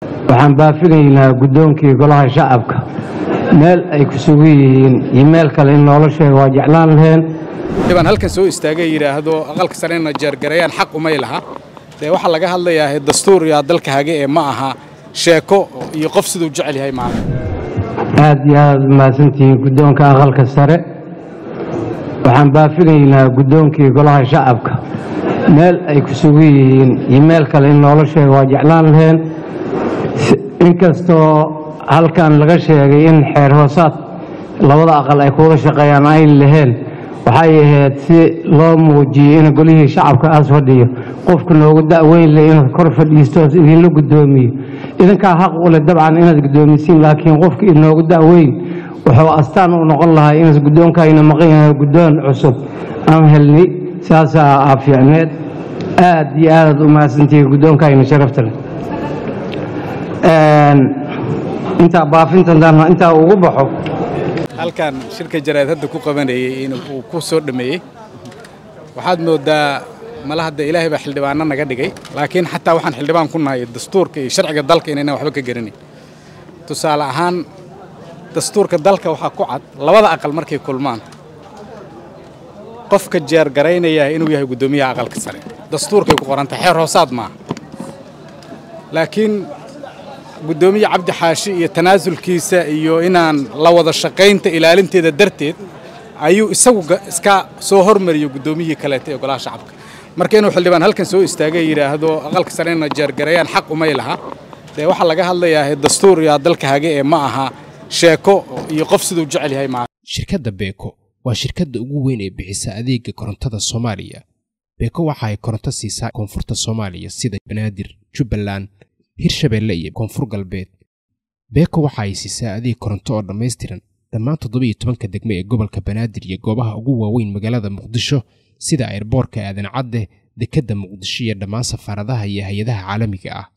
waxaan baafinaynaa guddoonkii golaha shacabka meel ay ku sugan yihiin iyo meel kale in noola sheego waa jeclaan laheen baan halkan soo istaagay yidhaahdo aqalka sarena jeergareeyaan xaq umay laha dee waxaa laga hadlayaa dastuur yaa dalka hage ee ma aha sheeko iyo qof siduu jecel yahay maaha aad iyo aad mahadsantihiin guddoonka aqalka sare waxaan baafinaynaa guddoonkii golaha shacabka meel ay ku sugan yihiin iyo meel kale in noola sheego waa jeclaan laheen inkastoo halkan laga sheegay in xeer hoosaad labada aqal ay kuwada shaqeeyaan ay laheen waxay ahayd si loo muujiyey in golihii shacabka aas fadhiyo qofka noogu da'weyn leh inaad kor fadhiisto idinla guddoomiyo idinkaa xaq u leh dabcan inaad guddoomisiin laakiin qofka inoogu da'weyn wuxuu astaan u noqon lahaa inaas guddoonkayna maqan yahay guddoon cusub aan helni saasaa aa fiicneed aad iyo aadaad u mahadsantihiin guddoonkayna sharafta leh intaa baafintan intaa ugu baxo halkan shirka jaraad hadda ku qabanayey in uu ku soo dhammeeyey waxaad mooddaa mala hadda ilaahay baa xildhibaanno naga dhigay laakiin xataa waxaan xildhibaan ku nahay dastuurka iyo sharciga dalka inaynan waxba ka garanayn tusaale ahaan dastuurka dalka waxaa ku cad labada aqal markay kulmaan qofka jeergaraynaya inuu yahay guddoomiyaha aqalka sare dastuurkay ku qorantahay xeer hoosaad maaha laakiin guddoomiye cabdi xaashi iyo tanaasulkiisa iyo inaan la wada shaqaynta ilaalinteeda darteed ayuu isagu iska soo hormariyo guddoomiyihii kaleeta ee golaha shacabka marka inuu xildhibaan halkan soo istaagay yidhaahdo aqalka sarena jeergareeyaan xaq umay laha dee waxaa laga hadlayaa dastuur yaa dalka hage ee ma aha sheeko iyo qof siduu jecel yahay maaha shirkadda beeko waa shirkadda ugu weyn ee bixisa adeega korontada soomaaliya beeko waxa ay koronto siisaa koonfurta soomaaliya sida banaadir jubbaland hirshabeelle iyo koonfur galbeed beeko waxa ay siisaa adeeg koronto oo dhammaystiran dhammaan toddoba iyo tobanka degme ee gobolka banaadir iyo goobaha ugu waaweyn magaalada muqdisho sida airboorka aadan cadde dekedda muqdisho iyo dhammaan safaaradaha iyo hay-adaha caalamiga ah